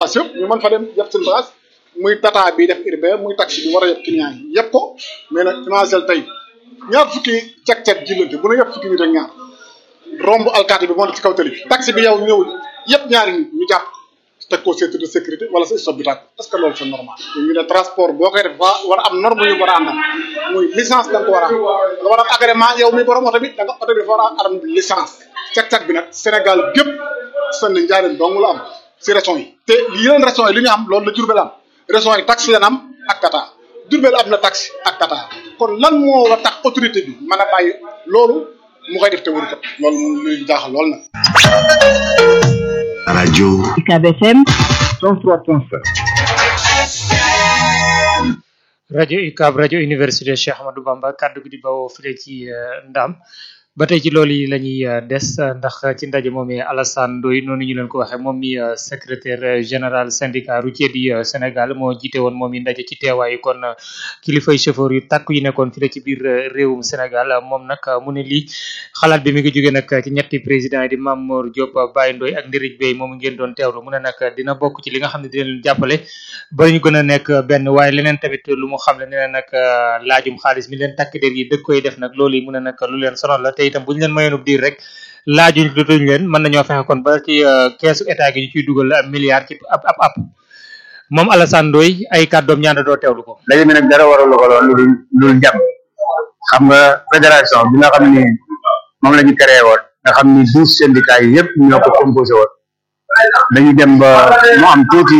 bagage yëpp ñu mën fa dem yëpp seen bagage muy tata bi def urbain muy taxi bi war a yëpp client yi yëpp ko mais nag imagine tey ñaar fukki cek-cek jillante bu ne yëpp fukki nit ak ñaar romb alkaati bi moo nekk ci kaw tali bi taxi bi yow ñëw yëpp ñaari nit ñu jàpp teg ko centre de sécurité wala sa stop bi tàkk est-ce que loolu c'est normal ñu ne transport boo koy def waa war a am norme yu war a àndal muy licence da nga ko war a am nga war a am agrément yow mi borom oto bi da nga oto bi dafa war a am licence cek-cek bi nag Sénégal gépp seen njaarim dong la am si régions yi te yeneen régions yi li ñu am loolu la Diourbel am régions yi taxi lan am ak tata Diourbel am na taxi ak tata kon lan moo war a tax autorité bi mën a bàyyi loolu mu koy def te wër ko loolu moom luy jaaxal lool nag. rajo UCAB FM 103.5 rajo UCAB rajo université Cheikh Ahmadou Bamba kaddu gi di bawoo file ci Ndam ba tey ci loolu yi la ñuy des ndax ci ndaje moom mi Alassane Ndoye noonu ñu leen ko waxee moom mi secrétaire général syndicat routier du Sénégal moo jiite woon moom mi ndaje ci teewaayu kon kilifay chauffeur yu tàkk yu nekkoon fii ci biir réewum Sénégal moom nag mu ne lii xalaat bi mi ngi jógee nag ci ñetti président yi di Mamour Diop Baye Ndoye ak Ndirig Bey moom ngeen doon teewlu mu ne nag dina bokk ci li nga xam ne dina leen jàppale ba ñu gën a nekk benn waaye leneen tamit lu mu xam ne nee na nag laajum xaalis mi leen takk der yi dëkk koy def nag loolu yi mu ne nag lu leen sonal la te itam bu ñu leen mayoonub diir rek laajuñ dutuñ leen mën nañoo fexe kon ba ci keesu état gi ñu ciy dugal milliard ci ab ab ab moom Alassane Ndoye ay kàddoom ñaanda doo teewlu ko léegi mi nag dara waralu ko lool lu dul lu dul jàmm xam nga fédération bi nga xam ni moom la ñu créé woon nga xam ni douze syndicats yi yëpp ñoo ko composé woon dañu dem ba mu am tuuti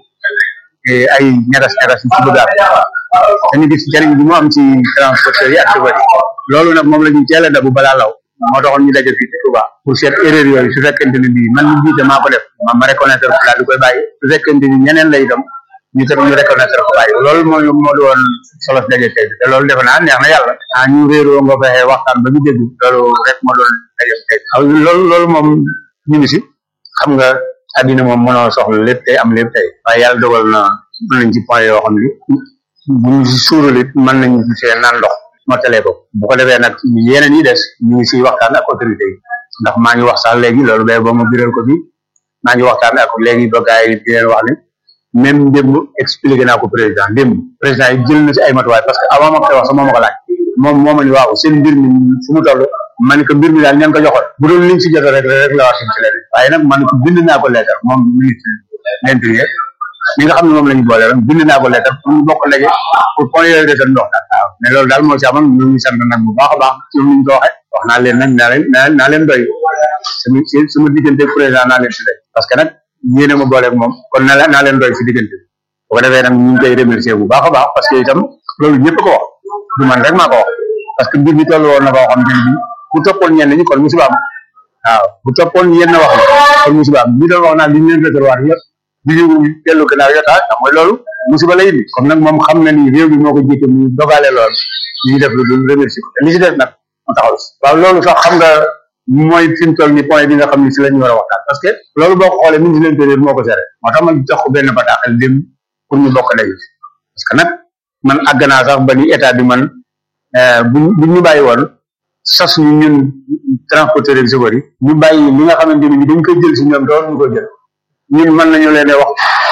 ay ñagas-ñagas yu ci bëgg am dañu gis njëriñ bi mu am ci transporteurs yi ak chauffeurs yi loolu nag moom la ñu teel a dabu balaa law moo taxoon ñu daje fii ci Touba pour seet erreur yooyu su fekkente ni bii man mi jiite maa ko def ma ma reconnaître ko daal di koy bàyyi su fekkente ni ñeneen lay dem ñu tam ñu reconnaître ko bàyyi loolu mooy moo di woon solo daje tey te loolu defe naa neex na yàlla ah ñu réeroo nga fexe waxtaan ba ñu dégg loolu rek moo doon daje tey loolu loolu moom ñu ngi si xam nga àddina moom mënoo soxla lépp tey am lépp tey waaye yàlla dogal na mën nañ ci point yoo xam ni bu ñu si suuralit mën nañu see naan ndox mottalee ko bu ko defee nag yeneen yi des ñu ngi siy waxtaan ak autorité yi ndax maa ngi wax sax léegi loolu bay ba ma biral ko bi maa ngi waxtaan ak léegi ba gars yi di leen wax ne même démb expliqué naa ko président démb président yi jël na si ay matuwaay parce que avant ma koy wax sax moo ma ko laaj moom moo ma ni waaw seen mbir mi fu mu toll ma ne ko mbir mi daal ñeen ko joxoon bu doon liñ si jot rek rek la wax ci leneen waaye nag man ko bind naa ko leetar moom ministre l'intérieur mi nga xam ne moom la ñu boole rek bind naa ko leetar pour ñu bokk léegi pour point yooyu de ndox daal waaw mais loolu daal moo ci amoon ñu ngi sant nag bu baax a baax ci ñu ko waxee wax naa leen nag naa leen naa leen doy sama sama diggante président naa leen si doy parce que nag yéene ma booleeg moom kon naa leen naa leen doy si diggante bi bu ko defee nag ñu ngi koy remercier bu baax a baax parce que itam loolu ñëpp ko wax du man rek maa ko wax parce que mbir mi toll woon na koo xam ne bi bu toppoon ñenn ñi kon musiba am waaw bu toppoon yenn wax la kon musiba am ñi doon wax naa li ñu leen réservoir yëpp di ñu dellu gannaaw yotaa xam mooy loolu musiba lay indi comme nag moom xam na ni réew mi moo ko jiite mu dogale lool ñu def lu dul remercier ko te li si def nag mu taxaw si waaw loolu sax xam nga mooy fi mu toll ni point bi nga xam ni si la ñu war a waxtaan parce que loolu boo ko xoolee ministre de l'intérieur moo ko géré moo tax man jox ko benn bataaxal dem pour ñu bokk daje parce que nag man àgg naa sax ba ni état bi man bu bu ñu bàyyi woon sas ñu ñun transporteur ak chauffeur yi ñu bàyyi li nga xamante ni dañ koy jël si ñoom doon ñu ko jël ñun mën nañu leen wax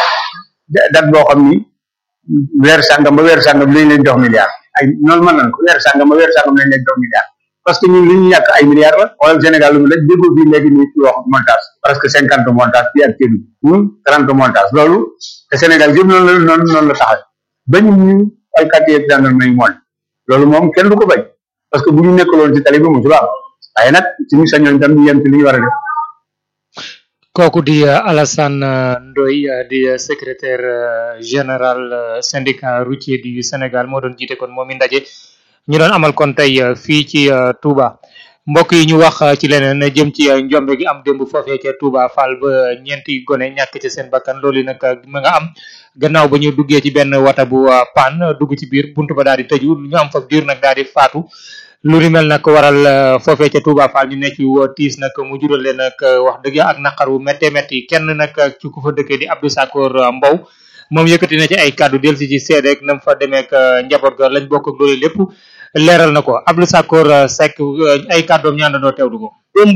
date boo xam ni weer sàngam ba weer sàngam lañ leen jox milliard ay noonu mën nañ ko weer sàngam ba weer sàngam lañ leen jox milliard parce que ñun li ñu ñàkk ay milliards la wala Sénégal lu mu daj déggoo fii léegi nii ci wax montage presque cinquante montage fii ak kédu trente montage loolu te Sénégal yëpp noonu la noonu noonu la taxaw bañ ñu alkaati ak gendarme yi moon loolu moom kenn du ko bañ parce que bu ñu nekkaloon ci tali bi mu ci baax waaye nag suñu sañoon tam ñu yem ci li ñu war a def kooku di Alassane Ndoye di secrétaire général syndicat routier du Sénégal moo doon jiite kon moom i ndaje ñu doon amal kon tey fii ci Touba mbokk yi ñu wax ci leneen jëm ci njombe gi am démb foofee ca Touba Fall ba ñeenti gone ñàkk ci seen bakkan loolu nag ma nga am gannaaw ba ñu duggee ci benn wata bu pan dugg ci biir buntu ba daal di tëju ñu am fa diir nag daal di faatu lu ni mel nag waral foofee ca Touba Fall ñu nekk yu tiis nag mu jural leen nag wax dëgg ak naqar wu méttee métti kenn nag ci ku fa dëkkee di Abdou Sakor Mbow moom yëkkati na ci ay kàddu del si ci seede ak nam fa demee ak njaboot ga lañ bokk ak loolu lépp leeral na ko Abdou Sakor Seck ay kàddoom ñu àndandoo teewlu ko. démb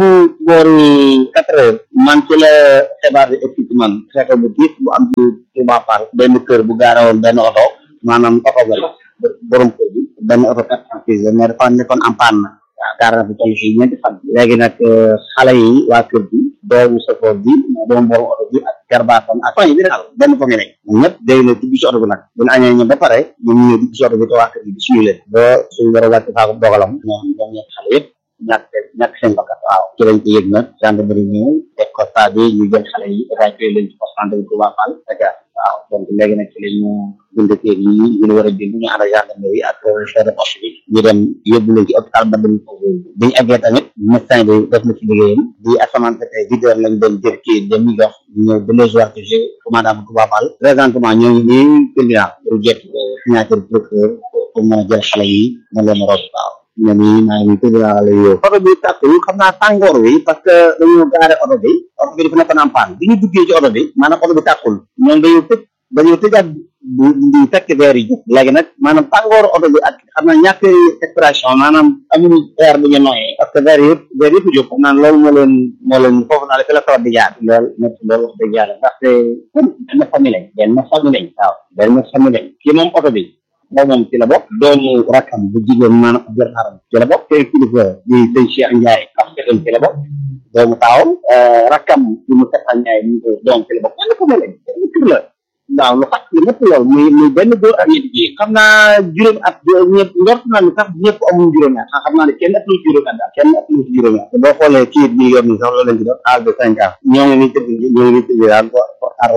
booru quatre heures man ci la xibaar bi ëpp ci man fekk bu tiis bu am ci Touba Fall benn kër bu gaarawoon benn oto maanaam oto ba la borom kër bi benn oto quatre cent six mais dafa nekkoon en panne na waaw gaara bi ci fii ñeenti fan léegi nag xale yi waa kër bi doomu safoor bi doomu borom oto bi ak garbaatam ak famille bi daal benn famille lañ ñoom ñëpp day na dugg ci oto bi nag bu ñu añee ñoom ba pare ñoom ñu dugg ci oto bi te waa kër bi di suñu leen ba suñu war a wàcc faaku dogalam ñoom ñoom ñetti xale yëpp ñàkk ñàkk seen bakkan waaw ci lañ ko yëg nag gendarmerie ñëw def constat bi ñu jël xale yi évacué leen ci poste santé bi Touba Fall Dakar waaw donc léegi nag ci la ñu bind kër yi ñu war a bind ñu ànd ak gendarmerie ak chef de poste bi ñu dem yóbbu leen ci hôpital ba dañ ko bi ñu eggee tamit médecin bi def na ci liggéeyam di asamante tey huit heures lañ doon jël kii dem ñu jox ñëw ba les jours que j'ai commandant Touba Fall présentement ñoo ngi nii tribunal pour jot signature procureur pour mën a jël xale yi na leen rob waaw ne nii maa ngi tudd naa la yow oto bi tàkkul xam naa tàngoor wi parce que dañoo gaare oto bi oto bi dafa nekkoon en panne bi ñu duggee ci oto bi maanaam oto bi tàkkul ñoom dañoo tëj dañoo tëjaat di fekk verre yi léegi nag maanaam tàngooru oto bi ak xam naa ñàkk expression maanaam amuñu air bu ñu noyyee parce que verre yëpp verre yëpp jóg xam naa loolu moo leen moo leen foofu naa la fi la tawat di jaar loolu nekk loolu wax dëgg yàlla ndaxte benn famille lañ benn famille lañ waaw benn famille lañ kii moom oto bi moom moom ci la bokk doomu rakkam bu jigéen maanaam Abdou Haram ci la bokk te kilifa di sëñ Cheikh Ndiaye ak Fekal ci la bokk doomu taawam rakkam bi mu Tata Ndiaye ñu ko doom ci la bokk benn famille lañ benn kër la waaw lu xat li lépp loolu muy muy benn góor ak ñetti jigéen xam naa juróomi at ñëpp njort naa ni sax ñëpp amuñu juróomi at xam naa ne kenn ëpp lu juróomi at daal kenn ëpp lu juróomi at boo xoolee kii bi yor ni sax loolu lañ ci def âge de cinq ans ñoo ngi ni tëdd ñoo ngi ni tëdd daal ko ko ar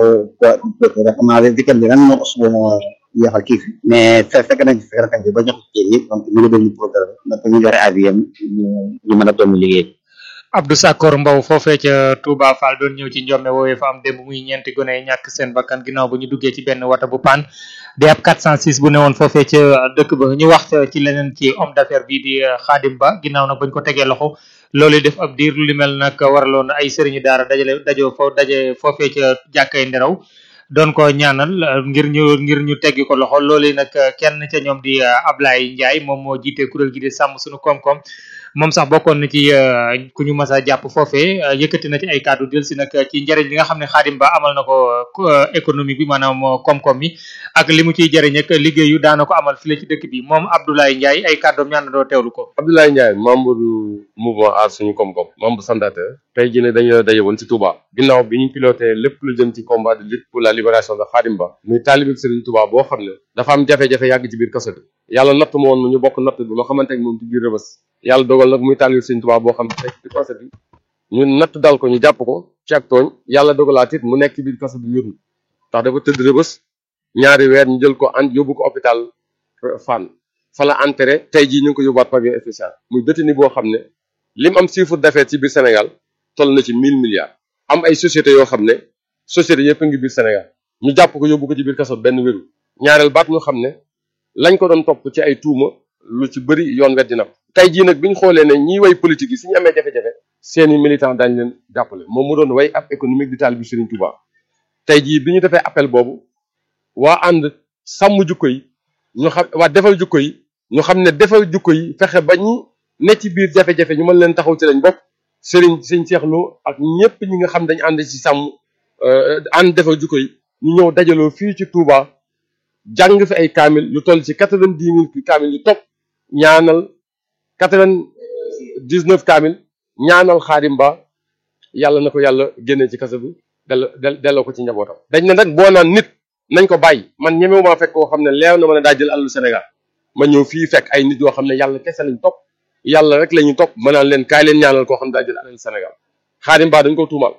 ko xam naa weekend bi nag moo suba moo yeexal kii fi mais fe fekk nañ fekk nañ ba jox kii yi donc ñu ngi doon ñu programme donc ñu joxe avis yam ñu mën a doon liggéey Abdou Sakor Mbow foofee ca Touba Fall doon ñëw ci njome woowee fa am démb muy ñeenti gone yi ñàkk seen bakkan ginnaaw bu ñu duggee ci benn wata bu pan di ab 406 bu newoon foofee ca dëkk ba ñu wax ci leneen ci homme d'affaires bii di Khadim Ba ginnaaw nag bañ ko tegee loxo loolu def ab diir lu mel nag waraloon ay sëriñu daara dajale dajoo fo daje foofee ca jàkkay nderaw doon ko ñaanal ngir ñu ngir ñu teggi ko loxo loolu nag kenn ca ñoom di Ablaye Ndiaye moom moo jiite kuréel gi di sàmm suñu koom-koom moom sax bokkoon na ci ku ñu mas a jàpp foofee yëkkati na ci ay kàddu del si nag ci njëriñ li nga xam ne Khadim Ba amal na ko économie bi maanaam koom-koom mi ak li mu ciy jëriñ ak liggéeyu daana ko amal file ci dëkk bi moom Abdoulaye Ndiaye ay kàddoom ñaan doo teewlu ko Abdoulaye Ndiaye membre du mouvement aar suñu koom-koom membre fondateur tey jii ne dañu daje woon ci Touba ginnaaw bi ñu piloté lépp lu jëm ci combat de lutte pour la libération de Khadim Ba muy taalibe Serigne Touba boo xam ne dafa am jafe-jafe yàgg ci biir kaso bi yàlla natt ma woon ñu bokk natt bi loo xamante ne moom ci biir rëbës yàlla dogal nag muy taalibe Serigne Touba boo xam ne tey ci kaso bi ñu natt dal ko ñu jàpp ko ci ak tooñ yàlla dogalaat it mu nekk ci biir kaso bi wér ndax dafa tëdd rëbës ñaari weer ñu jël ko an yóbbu ko hôpital Fann fa la enterré tey jii ñu ngi ko yóbbuwaat pavillon spécial muy détenu boo xam ne lim am chiffre d'affaires ci biir Sénégal toll na ci mille milliards am ay sociétés yoo xam ne sociétés yëpp a ngi biir Sénégal ñu jàpp ko yóbbu ko ci biir kaso benn wéru ñaareel baat ñu xam ne lañ ko doon topp ci ay tuuma lu ci bëri yoon weddi na ko tey jii nag bi ñu xoolee ne ñiy way politique yi suñu amee jafe-jafe seeni militant dañ leen jàppale moom mu doon way ab économique di taal bi Serigne Touba tey jii bi ñu defee appel boobu waa ànd sàmm jukko yi ñu xam waa defal jukko yi ñu xam ne defal jukko yi fexe ba ñi ne ci biir jafe-jafe ñu mën leen taxaw ci lañ bokk Serigne Serigne Cheikh Lo ak ñëpp ñi nga xam dañu ànd ci sàmm ànd defal jukko yi ñu ñëw dajaloo fii ci Touba jàng fi ay kaamil lu toll ci quatre-vingt-dix mille kaamil yu topp ñaanal quatre-vingt-dix-neuf kaamil ñaanal Khadim Ba yàlla na ko yàlla génnee ci kaso bi delloo delloo ko ci njabootam. dañ ne nag boo naan nit nañ ko bàyyi man ñemewu maa fekk koo xam ne leew na ma ne daa jël alalu Sénégal ma ñëw fii fekk ay nit yoo xam ne yàlla kese lañ topp yàlla rek la ñu topp ma naan leen kaay leen ñaanal koo xam ne daa jël alalu Sénégal Khadim Ba dañ ko tuumal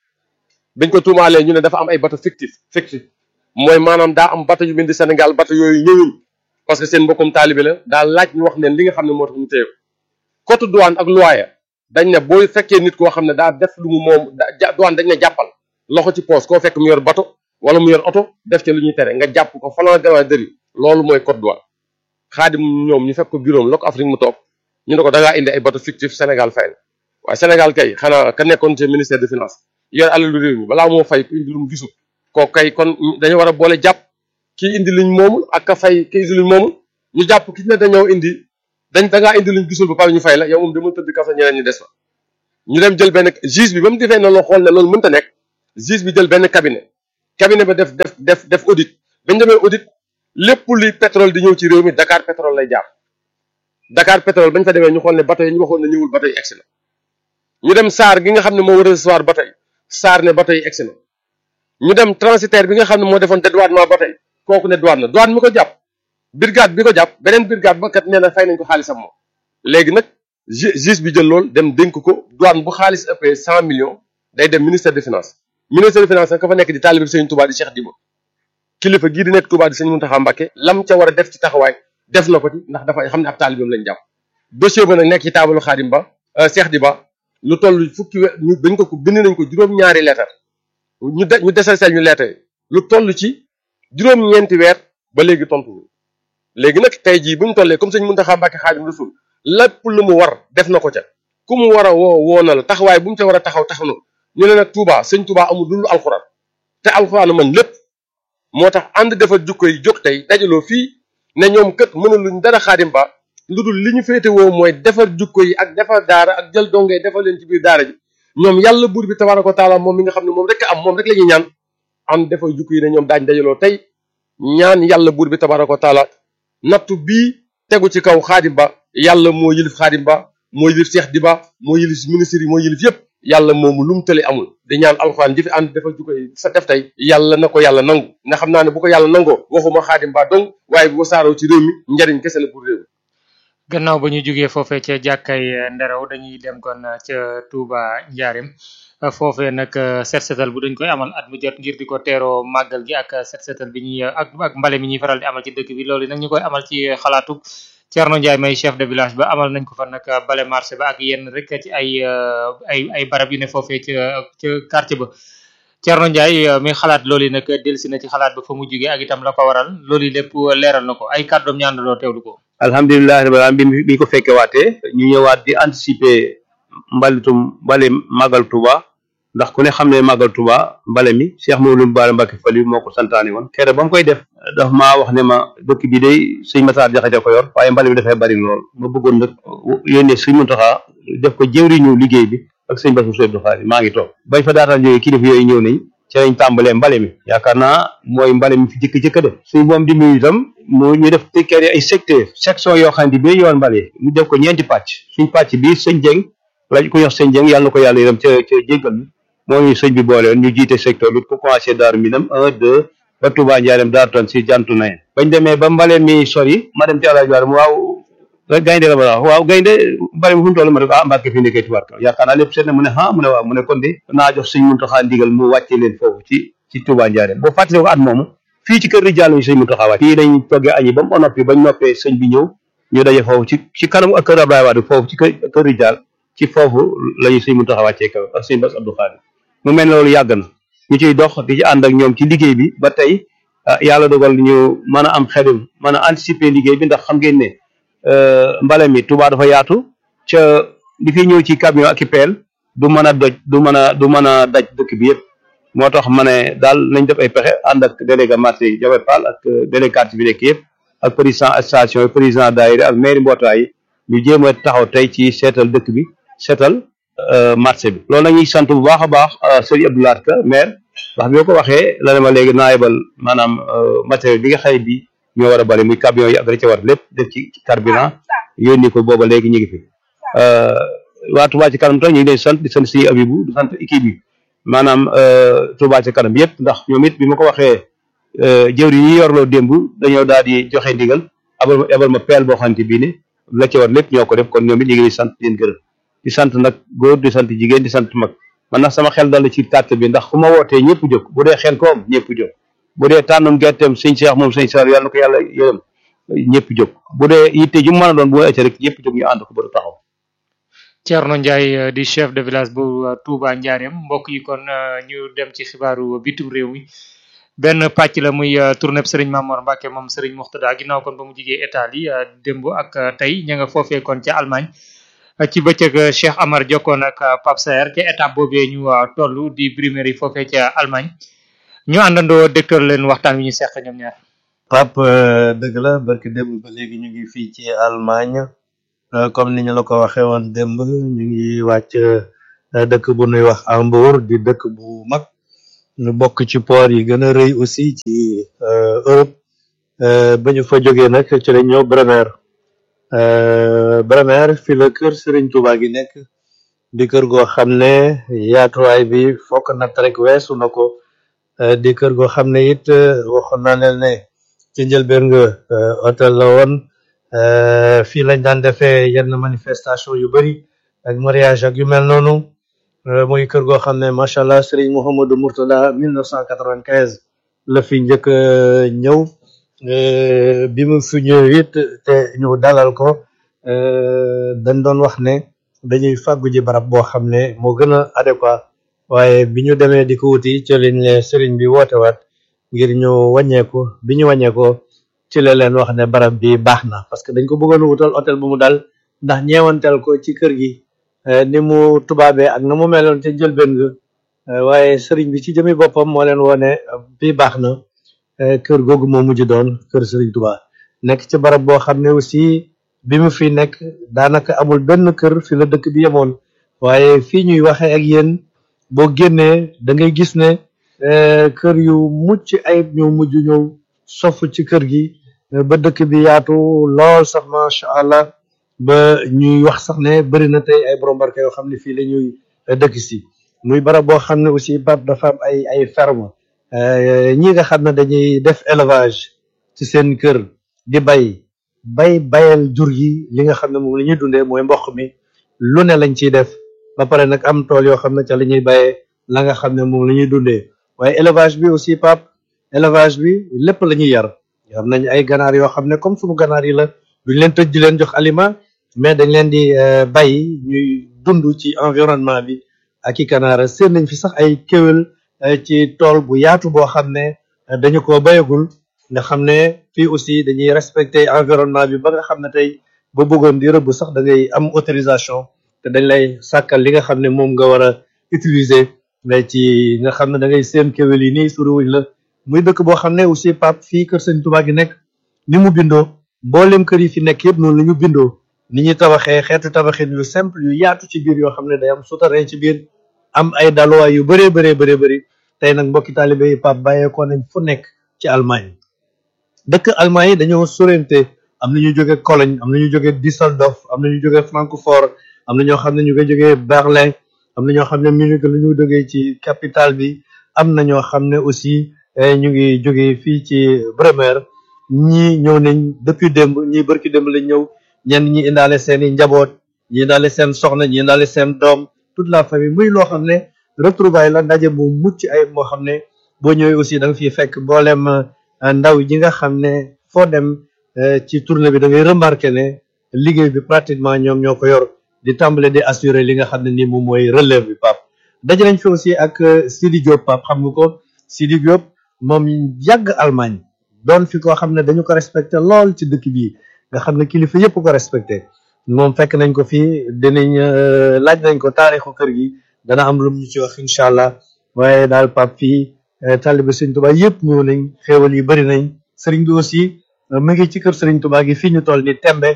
biñ ko tuumaalee ñu ne dafa am ay bateau fictif fictif mooy maanaam daa am bateau yu bind Sénégal bateau yooyu ñëwuñ parce que seen mbokkum taalibe la daa laaj ñu wax leen li nga xam ne moo tax ñu téye ko code douane ak loi dañ ne boo fekkee nit koo xam ne daa def lu mu moom da douane dañ ne jàppal loxo ci poos koo fekk mu yor bateau wala mu yor oto def ci lu ñuy tere nga jàpp ko falan gannaaw dëri loolu mooy code douane Khadim ñoom ñu fekk ko bureau la ko Afrique mu toog ñu ne ko da ngaa indi ay bateau fictif Sénégal fay na waaye Sénégal kay xanaa ka nekkoon ci ministère de finance yor alalu réew mi balaa moo fay ku indi lu mu gisul kooku kay kon dañu war a boole jàpp kii indi luñ moomul ak ka fay kii indi luñ moomul ñu jàpp ki ne dañoo indi dañ da ngaa indi luñ gisul ba pare ñu fay la yow moom dama tëdd kaso ñeneen ñu des fa ñu dem jël benn juge bi ba mu defee noonu la xool ne loolu mënta nekk juge bi jël benn cabinet cabinet ba def def def def audit bañ demee audit lépp luy pétrole di ñëw ci réew mi Dakar pétrole lay jaar Dakar pétrole bañ fa demee ñu xool ne bateau yi ñu waxoon ne ñëwul bateau yi egsi na ñu dem SAR gi nga xam ne moo war a recevoir bateau yi SAR ne bateau yi egsi na ñu dem transitaire bi nga xam ne moo defoon dédouanement bateau yi kooku ne douane na douane mi ko jàpp brigade bi ko jàpp beneen brigade ba kat nee na fay nañ ko xaalisam moom léegi nag juge bi jël loolu dem dénk ko douane bu xaalis ëppee cent millions day dem ministère des finances ministère des finances nag ka fa nekk di taalibe Sëriñ Touba di Cheikh Diba kilifa gii di nekk Touba di Sëriñ Mountakha Mbacké lam ca war a def ci taxawaay def na ko ci ndax dafa xam ne ab taalibeem lañ jàpp dossier ba nag nekk ci taabalu Xaadim Ba Cheikh Diba lu toll fukki we ñu dañ ko ko bind nañ ko juróom-ñaari lettre ñu de ñu desal sel ñu lettre lu toll ci juróom-ñeenti weer ba léegi tontu léegi nag tey jii bu ñu tollee comme Sëriñ Mountakha Mbacké Xaadim Rasul lépp lu mu war def na ko ca ku mu war a woo woo na la taxawaay bu mu ca war a taxaw taxaw na ñu ne nag Touba sëñ Touba amul dul alxuraan te alxuraan man lépp moo tax ànd defar jukko yi jóg tey dajaloo fii ne ñoom kët mënuluñ dara Xaadim Ba lu dul li ñu féete woo mooy defar jukko yi ak defar daara ak jël dongee defar leen ci biir daara ji ñoom yàlla buur bi tabaaraka wa taala moom mi nga xam ne moom rek am moom rek la ñuy ñaan ànd defar jukko yi ne ñoom daañ dajaloo tey ñaan yàlla buur bi tabaaraka wa taala nattu bii tegu ci kaw Xaadim Ba yàlla moo yilif Xaadim Ba moo yilif Cheikh Diba moo yilif ministre yi moo yilif yépp yàlla moomu lu mu tële amul di ñaan alxuraan ji fi ànd dafa jukko sa def tey yàlla na ko yàlla nangu nga xam naa ne bu ko yàlla nangoo waxuma Xaadim Ba dong waaye bu wasaaroo ci réew mi njariñ kese la pour réew mi gannaaw ba ñu jógee foofee ca jàkkay nderaw dañuy dem kon ca Touba Njaarim foofee nag set setal bu dañ koy amal at mu jot ngir di ko teeroo màggal gi ak set setal bi ñuy ak ak mbale mi ñuy faral di amal ci dëkk bi loolu nag ñu koy amal ci xalaatu Thierno Ndiaye may chef de village ba amal nañ ko fa nag bale marché ba ak yenn rek ci ay ay ay barab yu ne foofee ca ca quartier ba Thierno Ndiaye mi xalaat loolu nag delsi na ci xalaat ba fa mu jógee ak itam la ko waral loolu lépp leeral na ko ay kàddoom ñaan doo teewlu ko. alhamdulilah rabbil alamin bi bi ñu ko fekkee waatee ñu ñëwaat di anticiper mbalitum mbale màggal Touba ndax ku ne xam ne màggal Touba mbale mi Cheikh Mawlum Bara Mbacké Fali moo ko santaane woon kere ba mu koy def daf maa wax ne ma dëkk bi day sëñ Matar Jaxate ko yor waaye mbale mi dafay bari lool ma bëggoon nag yónnee sëñ Muntaxa def ko jëwriñu liggéey bi ak sëñ Bassirou Seye Abdou Khadre maa ngi toog bañ fa daataan jógee kilifa yooyu ñëw nañ ci lañ tàmbalee mbale mi yaakaar naa mooy mbale mi fi jëkk jëkk def suñ moom di muy itam mu ñu def tekkee ay secteur section yoo xam ne bi yoon mbale ñu def ko ñeenti pàcc suñ pàcc bi sëñ Jeng lañ ko yox sëñ Jeng yàlla na ko yàlla yërëm ca ca jéggal moo ñu sëñ bi boole woon ñu jiite secteur bi ko commencé daaru minam un deux ba Touba Njaareem daaru tan si jantu nayen bañ demee ba mbale mi sori ma dem ci àlaaj waar mu waaw gaynde la ma wax waaw gaynde mbale mi fu mu toll ma ne ko ah Mbàkke fi nekkee tubaarkal yaakaar naa lépp seet na mu ne ah mu ne waaw mu ne kon de naa jox sëñ Muntaxa ndigal mu wàcce leen foofu ci ci Touba Njaareem boo fàttale ko at moomu fii ci kër Rijaal lañu sëñ Muntaxa wàcc fii lañ toggee añi ba mu noppi bañ noppee sëñ bi ñëw ñu daje foofu ci ci kanam ak kër Abdoulaye Wade foofu ci kër kër Rijaal ci foofu lañu sëñ Muntaxa wàccee kaw ak sëñ Bass Abdou Khadre mu mel ne loolu yàgg na ñu ciy dox di ci ànd ak ñoom ci liggéey bi ba tey yàlla dogal ñu mën a am xelum mën a anticiper liggéey bi ndax xam ngeen ne mbale mi Touba dafa yaatu ca li fi ñëw ci camion ak i peel du mën a doj du mën a du mën a daj dëkk bi yëpp moo tax ma ne daal nañ def ay pexe ànd ak délégué marché Jawe Fall ak délégué quartier bi nekk yëpp ak président station yi président daayira ak maire mbootaay yi ñu jéem a taxaw tey ci seetal dëkk bi seetal marché bi loolu nag ñuy sant bu baax a baax sëriñ Abdoulaye Ka maire ndax bi ma ko waxee la ne ma léegi naa yebal maanaam matériel bi nga xëy bi ñoo war a bari muy camion yi ak la ca war lépp def ci carburant yónni ko booba léegi ñu ngi fi waa Touba ci kanam tam ñu ngi leen sant di sant suñu abibu di sant équipe bi maanaam Touba ci kanam yëpp ndax ñoom it bi ma ko waxee jëwri yi yorloo démb dañoo daal di joxe ndigal abal ma abal ma peel boo xamante bii ne la ca war lépp ñoo ko def kon ñoom it ñu ngi leen sant di leen gërëm di sant nag góor di sant jigéen di sant mag man nag sama xel dal ci tàtt bi ndax fu ma wootee ñëpp jóg bu dee xel koom ñëpp jóg bu dee tànnum gerteem sëñ Cheikh moom sëñ Sall yàlla na ko yàlla yërëm ñëpp jóg bu dee yitte ju mu mën a doon bu ma ëccee rek ñëpp jóg ñu ànd ko ba taxaw. Thierno Ndiaye di chef de village bu Touba Ndiarème mbokk yi kon ñu dem ci xibaaru bitim réew mi benn pàcc la muy tournée Serigne Mamor Mbacke moom Serigne Moxtada ginnaaw kon ba mu jigee Italie démb ak tey ña nga foofee kon ca Allemagne. ci bëccëg Cheikh Amar jokkoon ak Pape Saer ca étape boobee ñu toll di primaire yi foofee ca Allemagne ñu àndandoo dégtal leen waxtaan wi ñu seq ñoom ñaar. Pape dëgg la barki démb ba léegi ñu ngi fii ci Allemagne comme ni ñu la ko waxee woon démb ñu ngi wàcc dëkk bu nuy wax Hambourg di dëkk bu mag ñu bokk ci port yi gën a rëy aussi ci Europe ba ñu fa jógee nag ci lañ ñëw Bremer Bremer fi la kër Serigne Touba gi nekk di kër goo xam ne yaatuwaay bi fokk natt rek weesu na ko di kër goo xam ne it waxoon naa leen ne ci njëlbeen nga hôtel la woon fii lañ daan defee yenn manifestation yu bari ak mariage ak yu mel noonu muy kër goo xam ne macha allah Serigne Mouhamadou Mourtada 1995 la fi njëkk ñëw bi mu fi ñëw it te ñu dalal ko dañ doon wax ne dañuy fàggu ji barab boo xam ne moo gën a adéquat waaye bi ñu demee di ko wuti ci lañ ne Serigne bi woote waat ngir ñu wàññeeku bi ñu wàññeekoo ci la leen wax ne barab bi baax na parce que dañ ko bëggoon a wutal hôtel bu mu dal ndax ñeewanteel ko ci kër gi ni mu tubaabee ak na mu meloon ca njëlbeen ga waaye sëriñ bi ci jëmi boppam moo leen wone bi baax na kër googu moo mujj doon kër sëriñ Tuubaa nekk ci barab boo xam ne aussi bi mu fi nekk daanaka amul benn kër fi la dëkk bi yemoon waaye fii ñuy waxee ak yéen boo génnee da ngay gis ne kër yu mucc ayib ñoo mujj ñëw sofu ci kër gi ba dëkk bi yaatu lool sax macha allah ba ñuy wax sax ne bëri na tey ay borom barke yoo xam ne fii la ñuy dëkk si muy barab boo xam ne aussi Pape dafa am ay ay ferme ñi nga xam ne dañuy def élevage ci seen kër di bay bay bayal jur gi li nga xam ne moom la ñuy dundee mooy mboq mi lu ne lañ ciy def ba pare nag am tool yoo xam ne ca la ñuy bayee la nga xam ne moom la ñuy dundee waaye élevage bi aussi Pape élevage bi lépp la ñuy yar am nañ ay ganaar yoo xam ne comme sunu ganaar yi la duñ leen tëj di leen jox aliment mais dañ leen di bàyyi ñuy dund ci environnement bi ak i kanaara seen nañ fi sax ay kéwél ci tool bu yaatu boo xam ne dañu ko bayagul nga xam ne fii aussi dañuy respecter environnement bi ba nga xam ne tey ba bëggoon di rëbb sax da ngay am autorisation te dañ lay sàkkal li nga xam ne moom nga war a utiliser mais ci nga xam ne da ngay seen kéwél yi nii suriwuñ la muy dëkk boo xam ne aussi Pape fii kër Sëñ Tuubaa gi nekk ni mu bindoo mboolem kër yi fi nekk yëpp noonu la ñu bindoo ni ñuy tabaxee xeetu tabaxin yu simple yu yaatu ci biir yoo xam ne day am souterrain ci biir am ay daluwaay yu bëree bëree bëree bëri tey nag mbokki taalibe yi Pape bàyyeekoo nañ fu nekk ci Allemagne dëkk Allemagne yi dañoo sorente am na ñu jóge Cologne am na ñu jóge Düsseldorf am na ñu jóge Francfort am na ñoo xam ne ñu ngi jógee Berlin am na ñoo xam ne Munich la ñu jógee ci capitale bi am na ñoo xam ne aussi ñu ngi jógee fii ci Bremer ñii ñëw nañ depuis démb ñii bërki démb lañ ñëw ñenn ñi indaale seen i njaboot ñi indaale seen soxna ñi indaale seen doom toute la famille muy loo xam ne retrouvaille la ndaje bu mucc ay moo xam ne boo ñëwee aussi da nga fiy fekk mboolem ndaw yi nga xam ne foo dem ci tournée bi da ngay remarqué ne liggéey bi pratiquement ñoom ñoo ko yor di tàmbale di assurer li nga xam ne nii moom mooy relève bi Pape daje nañ fi aussi ak Sidi Diop Pape xam nga ko Sidi Diop moom yàgg Allemagne doon fi koo xam ne dañu ko respecté lool ci dëkk bii nga xam ne kilifa yëpp ko respecté moom fekk nañ ko fii dinañ laaj nañ ko taarixu kër gi dana am lu ñu ci wax incha allah waaye daal Pape fii taalibe Sëriñ Tuubaa yëpp ñëw nañ xéewal yi bëri nañ sëriñ bi aussi mu ngi ci kër Sëriñ Tuubaa gi fii ñu toll ni tembe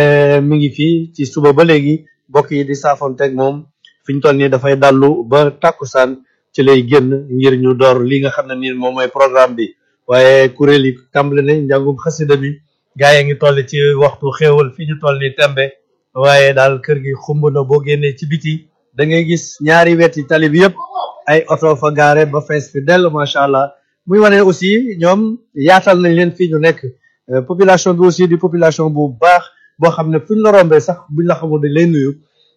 mi ngi fii ci suba ba léegi mbokk yi di saafonteeg moom fi ñu toll nii dafay dallu ba tàkkusaan ci lay génn ngir ñu door li nga xam ne nii moom mooy programme bi waaye kuréel yi tàmbali nañ njàngum xasida bi gaa yi ngi toll ci waxtu xéewal fi ñu toll ni tembe waaye daal kër gi xumb na boo génnee ci biti da ngay gis ñaari weti tali bi yëpp ay oto fa gaare ba fees fi dell macha allah muy wane aussi ñoom yaatal nañ leen fii ñu nekk population bi aussi di population bu baax boo xam ne fuñ la rombee sax buñ la xamul dañ lay nuyu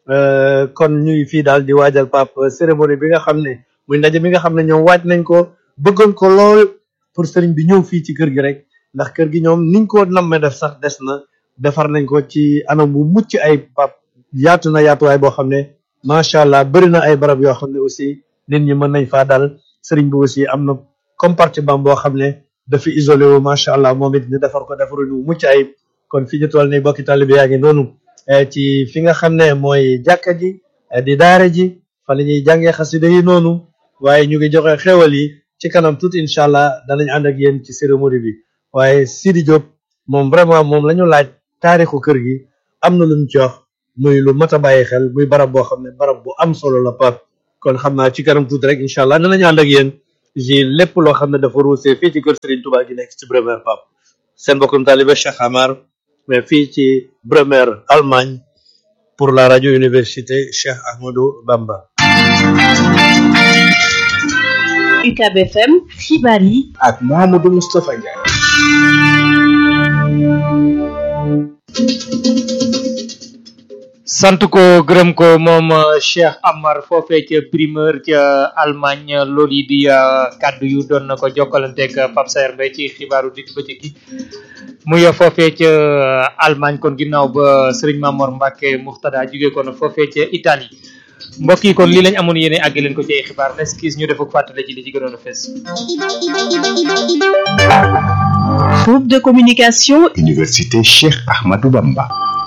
kon ñuy fii daal di waajal pap cérémonie bi nga xam ne muy ndaje bi nga xam ne ñoom waaj nañ ko bëggoon ko lool pour sëriñ bi ñëw fii ci kër gi rek ndax kër gi ñoom niñ ko nammee def sax des na defar nañ ko ci anam bu mucc ay pap yaatu na yaatuwaay boo xam ne macha allah bëri na ay barab yoo xam ne aussi nit ñi mën nañ faa dal sëriñ bi aussi am na compartiment boo xam ne dafa isolé wu macha allah moom it ñu defar ko defaruñu mucc ayib kon fi ñu toll nii bokki taalibe yaa ngi noonu ci fi nga xam ne mooy jàkka ji di daara ji fa la ñuy jàngee xasida yi noonu waaye ñu ngi joxe xewal yi ci kanam tuuti incha allah danañ ànd ak yéen ci cérémonie bi waaye Sidi Diop moom vraiment moom la ñu laaj taarixu kër gi am na lu mu ci wax muy lu mat a bàyyi xel muy barab boo xam ne barab bu am solo la pap kon xam naa ci kanam tuuti rek incha allah danañu ànd ak yéen ci lépp loo xam ne dafa ruusee fii ci kër Serigne Touba gi nekk ci Bremer pap seen mbokkum taalibe Cheikh Amar mais fii ci Bremer Allemagne pour la radio université Cheikh Ahmadou Bamba UCAB FM xibaar yi ak Mouhamadou Moustapha Ndiaye. sant ko gërëm ko moom Cheikh Amar foofee ca primeur ca Allemagne loolu yi di kàddu yu doon na ko jokkalanteeg Pape Saer Mbaye ci xibaaru digg bëccëg gi muy foofee ca Allemagne kon ginnaaw ba Serigne Mamor Mbacke Muxtada jóge kon foofee ca Italie mbokk yi kon lii lañ amoon yéene àgg leen ko ci ay xibaar nes kiis ñu def ak fàttale ci li ci gënoon a fees groupe de communication Université Cheikh Ahmadou Bamba.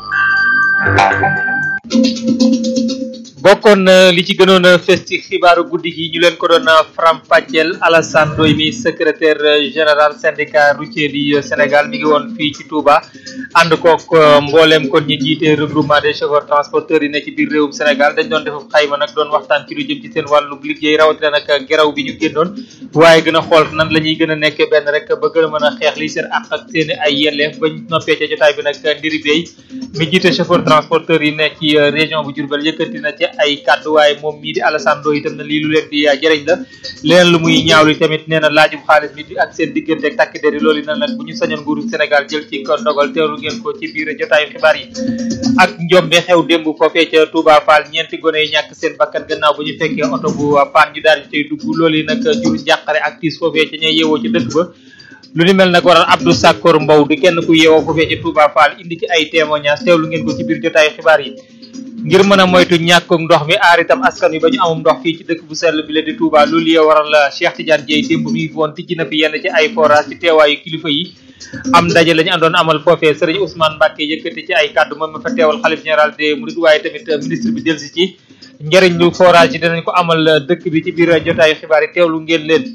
bokkoon li ci gënoon a fes ci xibaaru guddi gi ñu leen ko doon faram-fàcceel Alassane Ndoye mi secrétaire général syndicat routier du Sénégal mi ngi woon fii ci Touba ànd kook mbooleem kon ñi jiite regroupement des chauffeurs transporteurs yi ne ci biir réewum Sénégal dañ doon def xayma nag doon waxtaan ci lu jëm ci seen wàllu liggéey rawatina nag geraw bi ñu génnoon waaye gën a xool nan la ñuy gën a nekkee benn rek ba gën a mën a xeex li seen àq ak seen ay yelleef bañ noppee ca jotaay bi nag ndiri bey mi jiite chauffeur transporteur yi ne ci région bu Diourbel yëkkati na ci ay kàddu waaye moom mii di Alassane Ndoye itam na lii lu leen di jëriñ la leneen lu muy ñaawlu tamit nee na laajum xaalis bi ak seen diggante ak takk der yi loolu na nag bu ñu sañoon nguuru Sénégal jël ci ko ndogal teewlu ngeen ko ci biir jotaayu xibaar yi ak njombe xew démb foofee ca Touba Fall ñeenti gone yi ñàkk seen bakkan gannaaw bu ñu fekkee oto bu paan ñu daal di cay dugg loolu yi nag jur njàqare ak tiis foofee ca ñay yeewoo ci dëkk ba lu ni mel nag waral Abdou Sakor Mbow di kenn ku yeewoo foofee ci Touba Fall indi ci ay témoignages teewlu ngeen ko ci biir jotaayu xibaar yi ngir mën a moytu ñàkkum ndox mi aar itam askan wi ba ñu amum ndox fii ci dëkk bu sell bi la di Touba loolu yee waral Cheikh Tidiane Dieye démb mi ngi woon tijji na fi yenn ci ay forage ci teewaayu kilifa yi am ndaje lañu àndoon amal foofee Serigne Ousmane Mbacke yëkkati ci ay kàddu moom ma fa teewal xalif général des Mourides waaye tamit ministre bi delsi ci njëriñ lu forage yi dinañ ko amal dëkk bi ci biir jotaayu xibaar yi teewlu ngeen leen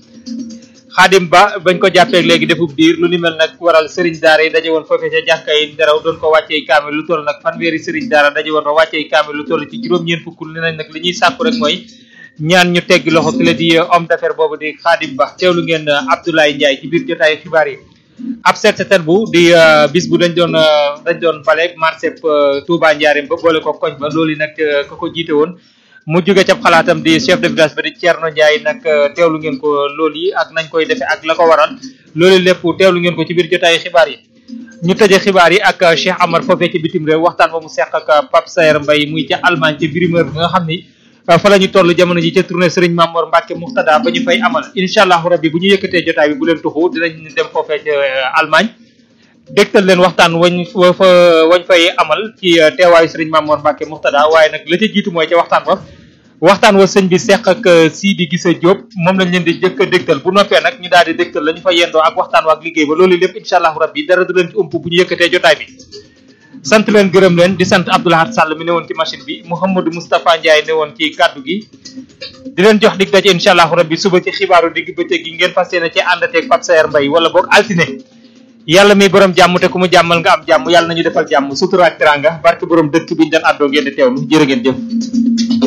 xaadim ba bañ ko jàppeeg léegi defub diir lu ni mel nag waral sëriñ daara yi daje woon foofee ca jàkka yi nderaw doon ko wàccee kaamil lu toll nag fanweeri sëriñ daara daje woon fa wàccee kaamil lu toll ci juróom-ñeent fukk ne nañ nag li ñuy sàkku rek mooy ñaan ñu tegg loxo ki la di homme d'affaires boobu di xaadim ba teewlu ngeen Abdoulaye Ndiaye ci biir jotaayu xibaar yi ab set setal bu di bis bu dañ doon dañ doon bale marché Touba Ndiarème ba boole ko koñ ba loolu nag ka ko jiite woon mu jóge ca xalaatam di chef de village ba di Thierno Ndiaye nag teewlu ngeen ko loolu yi ak nañ koy defee ak la ko waral loolu lépp teewlu ngeen ko ci biir jotaayu xibaar yi ñu tëje xibaar yi ak Cheikh Amar foofee ci bitim réew waxtaan ba mu seq ak Pape Sayer Mbaye muy ca Allemagne ca Birumeur bi nga xam ni fa la ñu toll jamono ji ca tournée Serigne Mamor Mbacke Muxtada ba ñu fay amal incha allahu rabbi bu ñu yëkkatee jotaay bi bu leen tuxu dinañ dem foofee ca Allemagne dégtal leen waxtaan wañ fa wañ fay amal ci teewaayu Serigne Mamor Mbacke Muxtada waaye nag la ca jiitu mooy ca waxtaan ba waxtaan wa sëñ bi seq ak Sidi Gisa Diop moom lañ leen di jëkk a dégtal bu noppee nag ñu daal di dégtal la ñu fa yendoo ak waxtaan wa ak liggéey ba loolu lépp incha allahu rabbi dara du leen ci ump bu ñu yëkkatee jotaay bi sant leen gërëm leen di sant Abdoulahat Sall mi ne woon ci machine bi Mouhamadou Moustapha Ndiaye ne woon ci kaddu gi di leen jox dig daje incha allahu rabbi suba ci xibaaru digg bëccëg gi ngeen fas yéene ci àndateeg Pape Sayer Mbaye wala boog altine yàlla mi borom jàmm te ku mu jàmmal nga am jàmm yàlla nañu defal jàmm sutura ak teranga barke borom dëkk bi ñu daan àddoo ngeen di teewlu jërë ngeen jëf